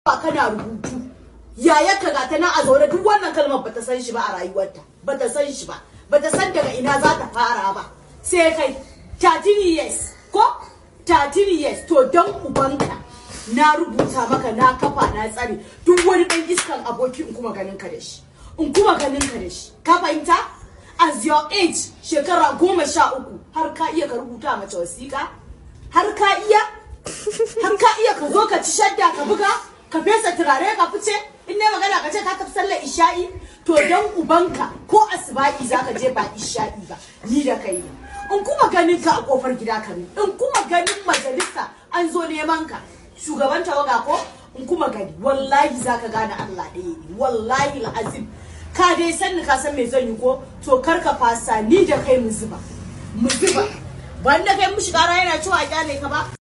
ba kana rubutu yaya ka gata na a zaune duk wannan kalmar bata san shi ba a rayuwarta bata san shi ba bata san daga ina za ta fara ba sai kai 13 years ko 13 years to dan ubanka na rubuta maka na kafa na tsare duk wani dan iskan aboki in kuma ganin ka da shi in kuma ganin ka da shi ka fahimta as your age shekara goma sha uku har ka iya ka rubuta mace wasiƙa har ka iya har ka iya ka zo ka ci shadda ka buga ka fesa turare ka fice in ne magana ka ce ka tafi sallar isha'i to dan ubanka ko asba'i zaka je ba isha'i ba ni da kai ne in kuma ganin ka a kofar gida ka ne in kuma ganin majalisa an zo neman ka shugaban tawaga ko in kuma gani wallahi zaka gane Allah ɗaya ne wallahi azim ka dai san ka san me zan yi ko to kar ka fasa ni da kai mu zuba mu zuba ban da kai mu shiga yana cewa a kyale ka ba